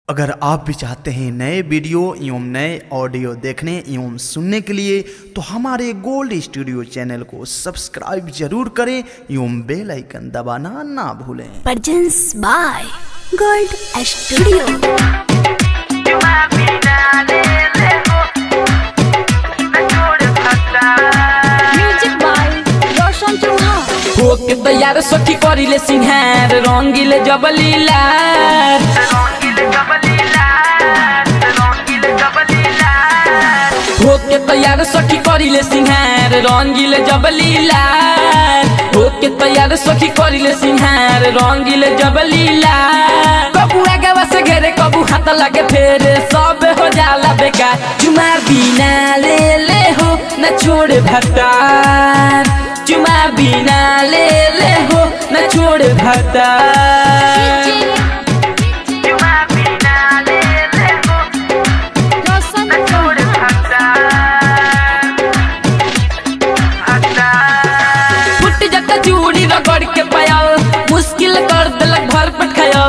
अगर आप भी चाहते हैं नए वीडियो एवं नए ऑडियो देखने एवं सुनने के लिए तो हमारे गोल्ड स्टूडियो चैनल को सब्सक्राइब जरूर करें एवं बेल आइकन दबाना ना भूलें Presents by Gold Studio. Music by Roshan Chauhan. होके तैयार सखी करिले सिंहार रंगीले जबलीला होके तैयार सखी करिले सिंहार रंगीले जबलीला होके तैयार सखी करिले सिंहार रंगीले जबलीला कबू आगे से घेरे कबू हाथ लगे फेरे सब हो जाला बेकार चुमार बिना ले ले हो न छोड़ भतार चुमा बिना ले ले हो न छोड़ भतार Roshan Chauhan. फुट जता चूड़ी रगड़ के पाया मुश्किल कर दिलक भर पटखाया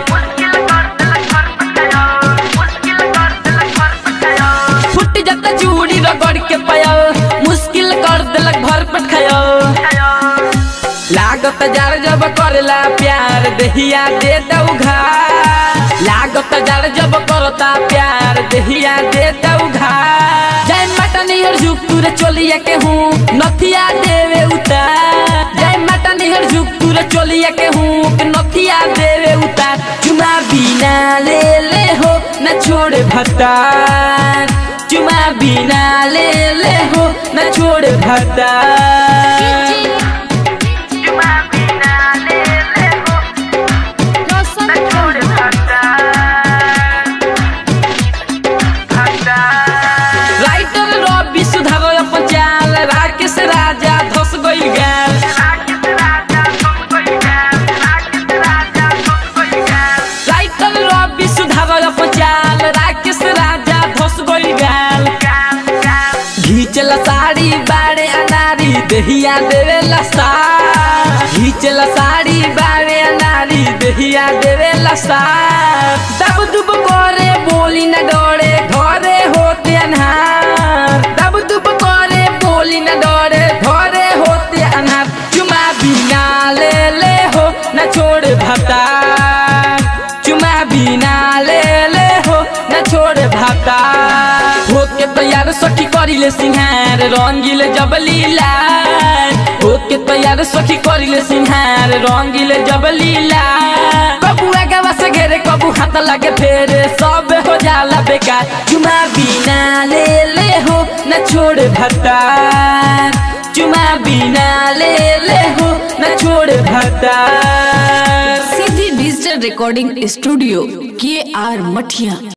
फुट जता चूड़ी रगड़ के पाया मुश्किल कर दिलक भर पटखाया लागत जार जब करेला प्यार देहिया दे दऊ घाट लागत जार जब करता प्यार देहिया दे दऊ घाट जय माता निहर झुक तुरे चलिया के हूँ नथिया देवे उतार जय माता निहर झुक तुरे चलिया के हूँ कि नथिया देवे उतार चुमा बिना ले ले हो न छोड़ भतार चुमा बिना ले ले हो न छोड़ भतार Roshan Chauhan. राइटर रवि सुधारो अपन चाल राकेश राजा धस गइल गाल राइटर रवि सुधारो अपन चाल राकेश राजा धस गइल गाल घीचला साड़ी बाड़े अनारी दहिया देवे लसा घीचला साड़ी बाड़े अनारी दहिया देवे लसा दब दुब करे बोली न डरे घरे होते अनहार दब दुब करे बोली न डरे घरे होते अनहार चुमा बिना ले ले हो न छोड़ भतार चुमा बिना ले ले हो न छोड़ भतार होके तैयार सखी करिले सिंहार रंगीले जबलीला होके तैयार सखी करिले सिंहार रंगीले जबलीला कबू आगे से घेरे कबू हाथ लगे फेरे सब हो जाला बेकार चुमा बिना ले ले हो न छोड़ भतार चुमा बिना ले ले हो न छोड़ भतार सीधी डिजिटल रिकॉर्डिंग स्टूडियो के आर मठिया